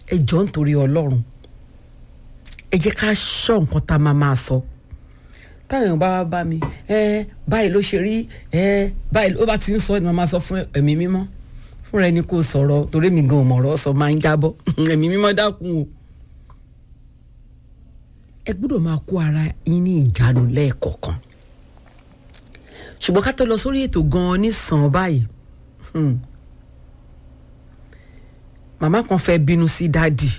ẹ jọ nítorí ọlọ́run ẹ jẹ́ ká ṣọ́ nǹkan tá a máa máa sọ táwọn èèyàn bá wá bá mi ẹ báyìí ló ṣe rí ẹ báyìí ó bá ti ń sọ ni màá máa sọ fún ẹ̀mí mímọ́ fúnra ẹni kò sọ̀rọ̀ torí mi gan mọ̀rọ̀ sọ máa ń jábọ́ ẹ̀mí mímọ́ dákun o ẹ gbọ́dọ̀ máa kó ara yín ní ìjánu lẹ́ẹ̀kọ̀ọ̀kan ṣùgbọ́n ká tó lọ sórí ètò gan-an nísàn báyìí hmm, màmá kan fẹ́ bínú sí dádì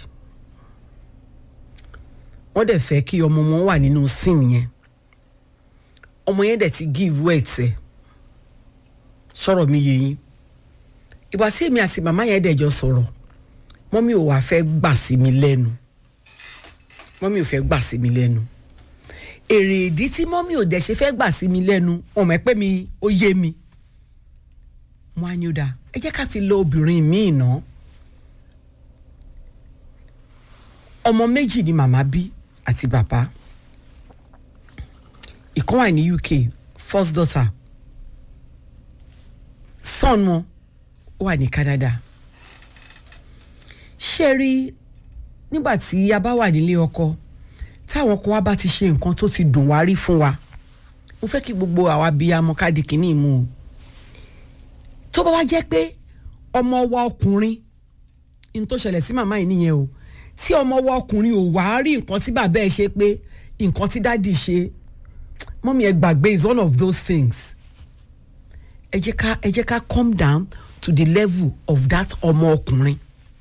wọ́n dẹ̀ fẹ́ kí ọmọ wọn wà nínú sin yẹn ọmọ yẹn dẹ̀ ti give wet ẹ̀ sọ̀rọ̀ mi yé yín ìgbà tí èmi àti màmá yẹn dẹ̀ jọ sọ̀rọ̀ mọ́mí ò wá fẹ́ gbà sí mi lẹ́nu mọ́mí ò fẹ́ gbà sí mi lẹ́nu èrè ìdí tí mọ́mí ò dẹ̀ ṣe fẹ́ gbà sí mi lẹ́nu ọmọ ẹ pé mi ó yé mi mo á ní ó dáa ẹ jẹ́ ká fi lọ obìnrin míì náà ọmọ méjì ni màmá bí àti bàbá ìkan wà ní UK first daughter son wọn ó wà ní Canada ṣé rí nígbà tí a bá wà nílé ọkọ táwọn ọkọ wa bá ti ṣe nǹkan tó ti dùn wá rí fún wa mo fẹ́ kí gbogbo àwa bí amọ káàdì kìíní mú o tó bá wá jẹ́ pé ọmọ wa ọkùnrin ní tó ṣẹlẹ̀ sí màmá yìí nìyẹn o tí ọmọ wa ọkùnrin ò wá rí nǹkan tí bàbá ẹ ṣe pé nǹkan tí dádì ṣe mọ́mí ẹ gbàgbé is one of those things ẹ jẹ́ ká ẹ jẹ́ ká calm down to the level of that ọmọ ọkùnrin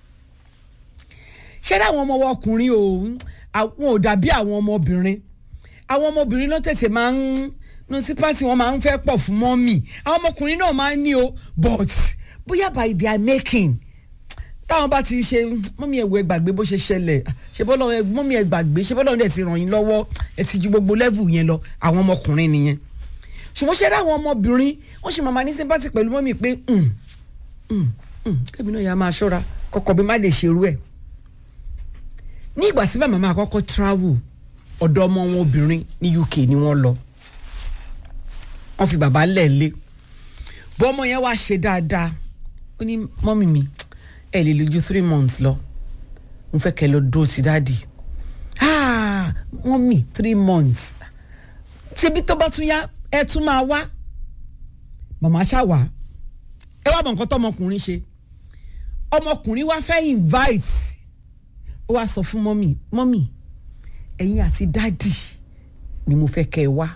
ṣé dáwọn ọmọ wa ọkùnrin ò àwọn ò dàbí àwọn ọmọbìnrin àwọn ọmọbìnrin ló tètè máa ń nu sí pàtì wọn máa ń fẹ́ pọ̀ fún mọ́mì àwọn ọmọkùnrin náà máa ń ní o but bóyá by their making táwọn bá ti ṣe mọ́mí ẹ̀ wo ẹ gbàgbé bó ṣe ṣẹlẹ̀ ṣe bọ́lọ̀ ẹ mọ́mí ẹ gbàgbé ṣe bọ́lọ̀ ẹ ti ràn yín lọ́wọ́ ẹ ti ju gbogbo level yẹn lọ àwọn ọmọkùnrin nìyẹn ṣùgbọ́n ṣe dáwọn ọmọbìnrin wọ́n ṣe màmá ní sympathy pẹ̀lú mọ́mí pé kébì náà yà máa ṣọ́ra kọ́kọ́ bí má lè ṣerú ẹ̀ ní ìgbà tí bàbá máa kọ́kọ́ travel ọ̀dọ̀ ọmọ wọn obìnrin ní UK ni wọ́n lọ wọ́n fi bàbá lẹ̀ lé bọ́ ọmọ yẹn wá ṣe dáadáa ó ní mọ́mì mi ẹ lè lò ju three months lọ mo fẹ́ kẹ́ lọ dúró sí dáàdì mọ́mì three months ṣebí tó bá tún yá ẹ tún máa wá màmá ṣàwà ẹ wá mọ nǹkan tọmọkùnrin ṣe ọmọkùnrin wá fẹ́ invite ó wá sọ fún mọ́mì mọ́mì ẹ̀yin àti dáàdì ni mo fẹ́ kẹ́ ẹ wá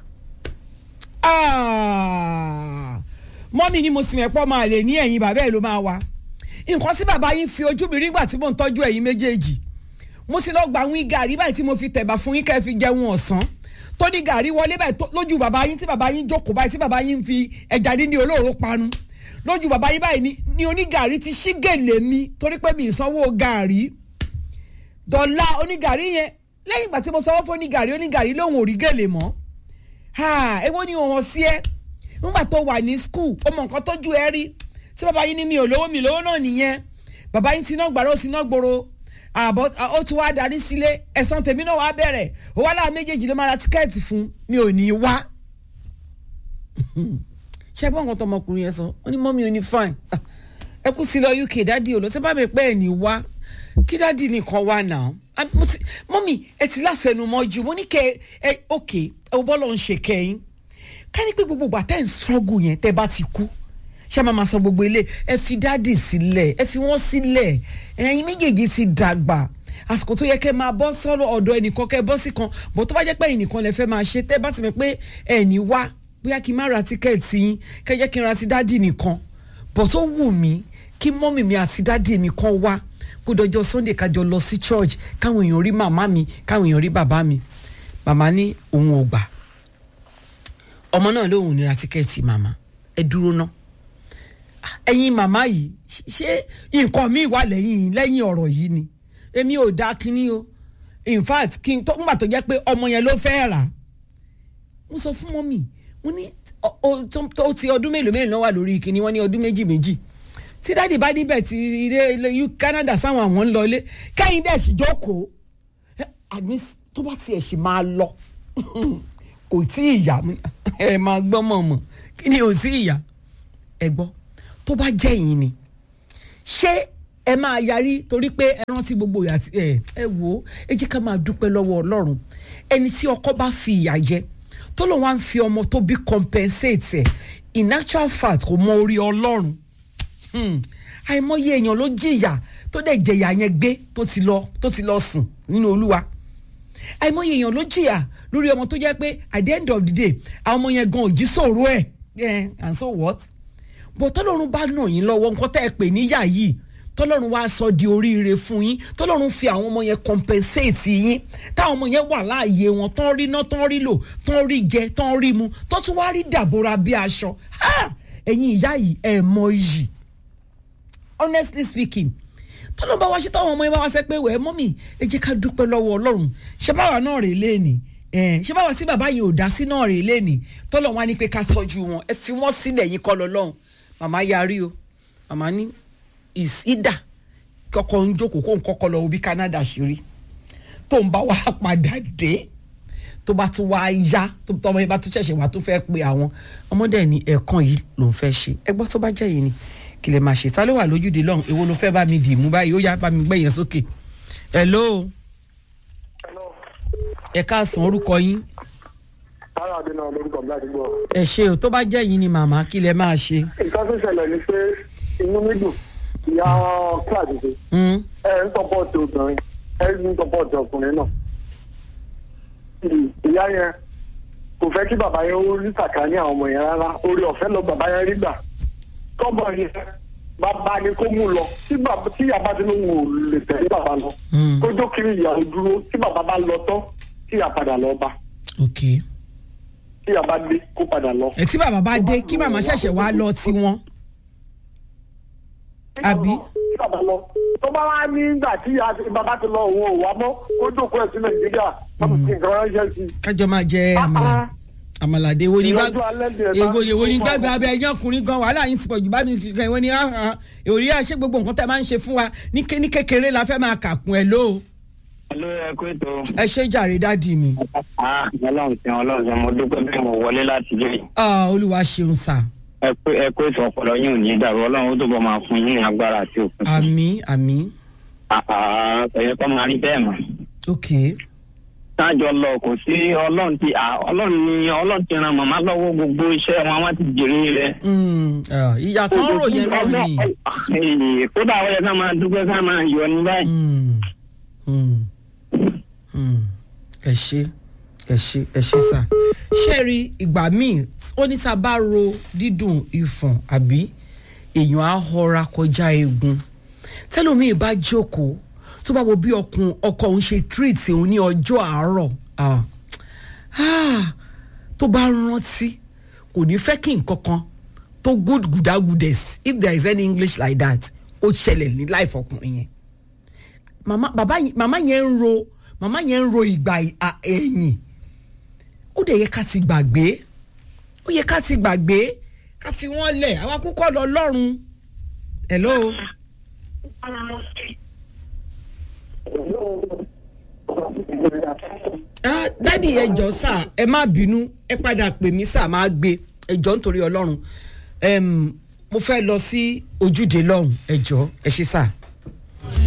mọ́mì ni mo sì mẹ́pọ́ máa lè ní ẹ̀yìn bàbá ẹ̀ ló máa wá nǹkan tí bàbá yín fi ojú mi rí gbà tí mò ń tọ́jú ẹ̀yin méjèèjì mo sì lọ gba àwọn gàrí báyìí tí mo fi tẹ̀bà fún yín kẹ́ ẹ fi jẹun ọ̀sán tó ní gàrí wọlé báyìí lójú bàbá yín tí bàbá yín jókòó báyìí tí bàbá yín fi ẹja dín ní olóòró panu lójú bàbá yín báyìí ni onígàrí ti ṣí gèlè mi torí pé mi ìsanwó gàrí dọ̀la onígàrí yẹn lẹ́yìn ìgbà tí mo sanwó fún onígàrí onígàrí lòun ò rí gèlè mọ́ èwo ni òun sí ẹ nígbà tó wà ní skul ó mọ nǹkan tójú ẹ rí tí bàbá yín ní mi ò lówó mi lówó náà nìyẹn bàbá yín ti ná gbàrà ó sì ná gbòòrò àbọ̀ ó tún wá darí sílé ẹ̀sán tèmi náà wá bẹ̀rẹ̀ ó wá láwọn méjèèjì ló máa ra tíkẹ́ẹ̀tì fún mi ò ní wá. ṣé ẹgbọ́n nǹkan tọmọkùnrin yẹn sọ ó ní mọ́mí ò ní fine ẹ kú sí lọ UK dádì ò lọ sí bá mi pẹ́ ẹ̀ ní wá kí dádì nìkan wá náà mọ́mí ẹ ti lásẹ̀nu mọ́ ju mo ní kẹ́ ẹ òkè ẹ wọ́n bọ́lọ̀ ń ṣe kẹ́yìn ká ní pé gbogbo àtẹ̀ ń struggle yẹn tẹ́ bá ti kú ṣé máa ma sọ gbogbo ilé ẹ fi dáàdì sílẹ̀ ẹ fi wọ́n sílẹ̀ ẹ̀yin méjèèjì ti dàgbà àsìkò tó yẹ kẹ́ máa bọ́ sọ́rọ̀ ọ̀dọ̀ ẹnìkan kẹ́ bọ́ sí kan bó tó bá jẹ́ pé ẹnìkan lẹ fẹ́ máa ṣe tẹ́ bá ti mọ̀ pé ẹnì wá bóyá kí n má ra tíkẹ́ẹ̀tì yín kẹ́ jẹ́ kí n ra ti dáàdì nìkan bó tó wù mí kí mọ́mì mi àti dáàdì mi kan wá kó dọjọ́ Sunday kájọ lọ sí church káwọn èèyàn rí màmá mi káwọn èèyàn rí bàbá mi màmá ní òun ò gbà ọmọ náà lóun ní ra tíkẹ́ẹ̀tì màmá ẹ dúró náà ẹ̀yin màmá yìí ṣé nǹkan mi wà lẹ́yìn lẹ́yìn ọ̀rọ̀ yìí ni èmi ò dá kínní o in fact kí n tó ńgbà tó jẹ́ pé ọmọ yẹn ló fẹ́ rà mo sọ fún mọ́mì mo ní ó ti ọdún mélòó mélòó náà wà lórí kínní wọ́n ní ọdún méjì méjì tí dáàdì bá níbẹ̀ ti ilé ilé Canada sáwọn àwọn ń lọlé kẹ́yìn dẹ̀ sì jókòó àmì tó bá tiẹ̀ sì máa lọ kò tí ì yá ẹ máa gbọ́ mọ̀ mọ̀ kí ni ò tí ì yá ẹ gbọ́ tó bá jẹ́ yín ni ṣé ẹ máa yarí torí pé ẹ rántí gbogbo ìyà tí ẹ ẹ wò ó ẹ jẹ́ ká máa dúpẹ́ lọ́wọ́ ọlọ́run ẹni tí ọkọ bá fi ìyà jẹ tó lọ́wọ́ á ń fi ọmọ tó bí compensate ẹ̀ in actual fact kò mọ orí ọlọ́run Hmm. àìmọye èèyàn ló jìyà tó dẹ̀ jẹ̀yà yẹn gbé tó ti lọ tó ti lọ sùn nínú olúwa àìmọye èèyàn ló jìyà lórí ọmọ tó jẹ́ pé at the end of the day àwọn ọmọ yẹn gan òjì sòrò ẹ̀ yeah, and so what bó tọ́lọ́run bá nà yín lọ́wọ́ nǹkan tẹ́ ẹ pè níyà yìí tọ́lọ́run wá sọ di oríire fún yín tọ́lọ́run fi àwọn ọmọ yẹn compensate yín táwọn ọmọ yẹn wà láàyè wọn tán rí ná tán rí lò tán rí jẹ tán rí mu tán tún wá rí dàbora bí aṣọ Ah! ẹ̀yin ìyá yìí ẹ̀ mọ iyì honestly speaking tọ́lọ́ bá wá ṣe táwọn ọmọ yẹn bá wá sẹ́ pé wẹ́ẹ́ mọ́mì ẹ jẹ́ ká dúpẹ́ lọ́wọ́ ọlọ́run ṣé báwa náà rèé léènì ṣé báwa sí bàbá yìí ò dá sí náà rèé léènì tọ́lọ́ wá ní pé ká sọ́jú wọn ẹ fi wọ́n sílẹ̀ yín kọ́ lọ́lọ́run màmá yarí o màmá ní is ida kọ́kọ́ ń jókòó kó ń kọ́kọ́ lọ wo bí Canada ṣe rí tó ń bá wá padà dé tó bá tún wá yá tó tọmọ yẹn bá tún ṣẹ̀ṣẹ̀ wá tó fẹ́ pe àwọn ọmọdé ní ẹ̀ẹ̀kan yìí ló ń fẹ́ ṣe ẹgbọ́n tó bá jẹ́ yìí ni kí lè máa ṣe ta ló wà lójúde lọ́hùn èwo ló fẹ́ bá mi dì mú báyìí ó yá bá mi gbé yẹn sókè hello ẹ káàsán orúkọ yín Táyọ̀ Adéná lórúkọ mi láti gbọ́. ẹ ṣe o tó bá jẹ́ yìí ni màmá kí lẹ máa ṣe. Nǹkan tó ṣẹlẹ̀ ni pé inú mi dùn ìyá kíláàsì ṣe. Mm, Ẹ ń sọpọ́ọ̀tì obìnrin, ẹ ń sọpọ́ọ̀tì ọkùnrin náà. Ìyá yẹn kò fẹ́ kí bàbá yẹn ó rí sàkání àwọn ọmọ yẹn rárá. Orí ọ̀fẹ́ lọ bàbá yẹn rí gbà. Tọ́bọ̀ yẹn bàbá ni kó mú lọ. Tí bàbá tí ìyá bá ti lóun ò lè tẹ̀lé bàbá lọ. mm, Kó jókòó ìyàwó dúró tí bàbá bá lọ tán tí ìyá padà lọ bá. ok Tí ìyá bá dé kó padà lọ. ẹ tí bàbá bá dé kí màmá ṣẹ̀ṣẹ̀ wá lọ tiwọn àbí bàbá lọ tó bá wá nígbà tí a- bàbá ti lọ òun ò wá mọ́ ó jókòó ẹ̀ sí nàìjíríà wọ́n ti fi nǹkan ránṣẹ́ sí i. kájọ máa jẹ àmàlà àmàlàdé wo ni gbá Ìyọjú alẹ́ di ẹ̀ta. èwo èwo ni gbàgbé abẹ ẹyán ọkùnrin gan wàhálà yín ti pọ̀ jù bá mi ti gan ìwọ ni ahàn èwòrí àṣẹ gbogbo nǹkan tẹ máa ń ṣe fún wa ní ké- ní kékeré la fẹ́ máa kàkún ẹ ló Hello, ẹ kú ètò. ẹ ṣe jàre dádì mi Ah, ọlọ́run ti ọlọ́run ṣe mo dúpẹ́ bí mo wọlé láti lè. Ah, olúwa ṣeun sà Ẹ kú ẹ kú ètò ọpọlọ yín ò ní dàrú ọlọ́run ó túbọ̀ máa fún yín ní agbára àti òkun. àmì àmì Ẹ̀yẹ kọ́ máa rí bẹ́ẹ̀ mọ̀. ok Sáàjọ lọ kò sí ọlọ́run ti à ọlọ́run ni ọlọ́run ti ran màmá lọ́wọ́ gbogbo iṣẹ́ wọn wọ́n ti jèrè rẹ̀. Mm, ah, ìyá tó ń rò yẹn náà ni ni. Kódà ó yẹ ká máa dúpẹ́ ká máa yọ ní báyìí. Mm, mm, mm. ẹ ṣe ẹ ṣe ẹ ṣe sà ṣé rí ìgbà míì ó ní tá a bá ro dídùn ìfọ̀n àbí èèyàn á họra kọjá eegun tẹlómiì bá jókòó tó bá wo bí ọkùn ọkọ òun ṣe treat òun ní ọjọ́ àárọ̀ ah, ah, tó bá rántí kò ní fẹ́ kí nǹkan kan tó good gudagudes if there is any english like that ó ṣẹlẹ̀ ní life ọkùnrin yẹn mama baba yẹn mama yẹn ń ro mama yẹn ń ro ìgbà ì- à- ẹ̀yìn ó dẹ̀ yẹ ká ti gbàgbé ó yẹ ká ti gbàgbé ká fi wọ́n lẹ̀ àwọn akúkọ lọ lọ́rùn hello ah, dádì ẹjọ́ sà ẹ má bínú ẹ padà pè mí sà máa gbé ẹjọ́ nítorí ọlọ́run Em, mo fẹ́ lọ sí ojúde lọ́hùn ẹjọ́ ẹ ṣe sà.